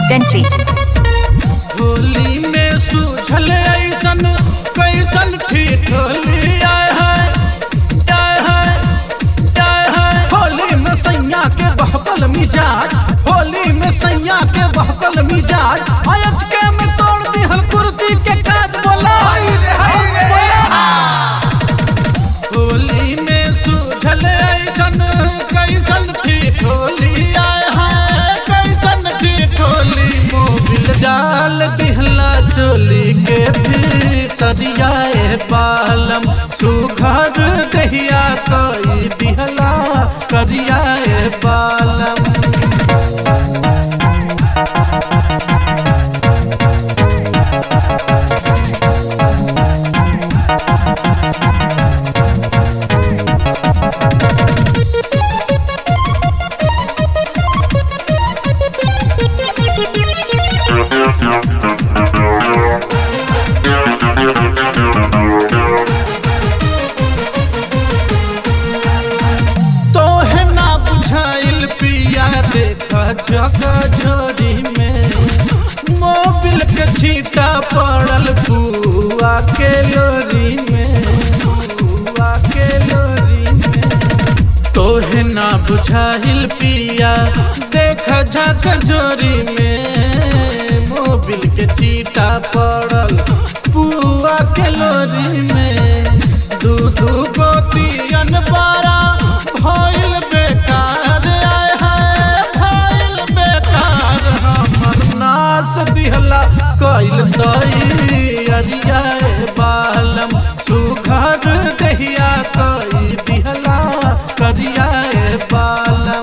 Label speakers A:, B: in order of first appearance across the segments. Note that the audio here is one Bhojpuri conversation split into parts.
A: Sentry.
B: होली में सूझल ऐसन कैसन ठिठोली आए है आए है आए है होली में सैया के बहकल मिजाज होली में सैया के बहकल मिजाज अयच के में तोड़ दी हल कुर्सी के काज बोला होली में सूझल ऐसन कैसन ठिठोली आए है कैसन ठिठोली मोबिल डाल दिहला चोली के भीतरियाए पालम सुघर दहिया कई दिहला करियाए पालम तोहे ना बुझाइल पिया देखा जगह झोरी में मोबिल के छीटा पड़ल बुआ के लोरी में बुआ के लोरी में तोहे ना बुझाइल पिया देखा झक झोरी में मोबिल के चीटा पड़ल बुआ के लोरी में दू दू गोतियन बारा भइल बेकार आए है भइल बेकार हमर नास दिहला कइल तई अरियाए बालम सुघर दहिया कई दिहला करियाए बालम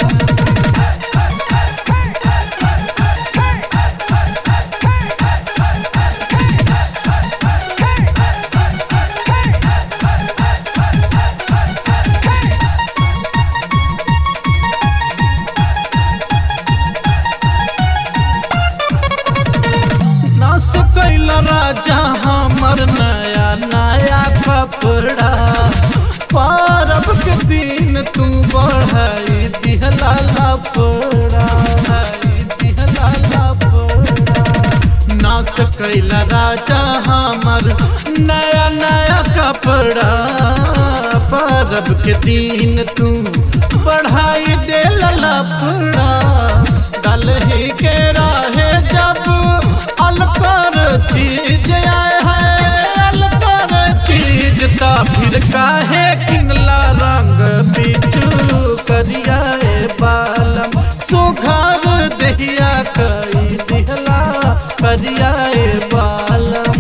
B: नास कैल राजा हमर नया नया कपड़ा पारब के दिन तू बढ़ाई दिहला लपड़ा दिहला लपड़ा नास कैल राजा हमर नया नया कपड़ा पारब के दिन तू बढ़ाई देल लपड़ा दलही के राहे जब अलकर चीज आए है अलकर चीज ता फिर काहे किनला रंग बिचू करियाए बालम सुघर दहिया कई दिहला करियाए बालम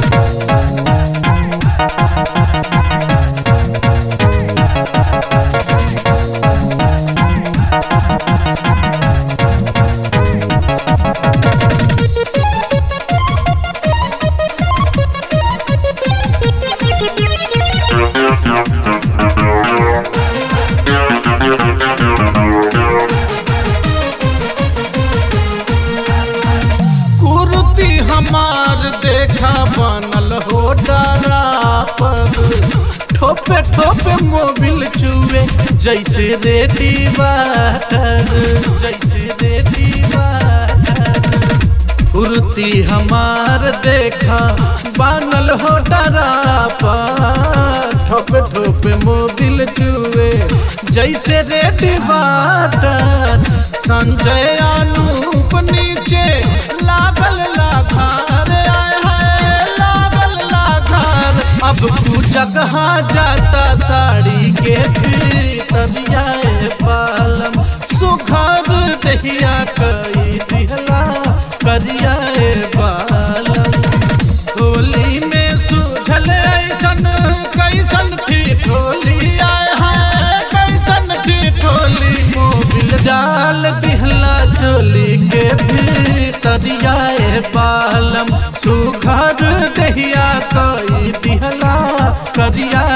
B: कुर्ती हमार देखा बनल हो डरा पर ठोपे ठोपे मोबिल चुए जैसे रेडी वाटर जैसे रेडी वाटर कुर्ती हमार देखा बनल हो डरा पर ठोपे ठोपे मोबिल चुए जैसे रेडी वाटर संजय अनूप नीचे लागल लाघार आए है लागल लाघार अब तू जगह जाता साड़ी के भीतरियाए पालम सुघर दहिया कई दिहला करियाए बालम होली में सूझल ऐसन कैसन ठिठोली आए है कैसन ठिठोली मोबिल डाल दिहला चोली के भीतरियाए बालम सुघर दहिया कई दिहला करिया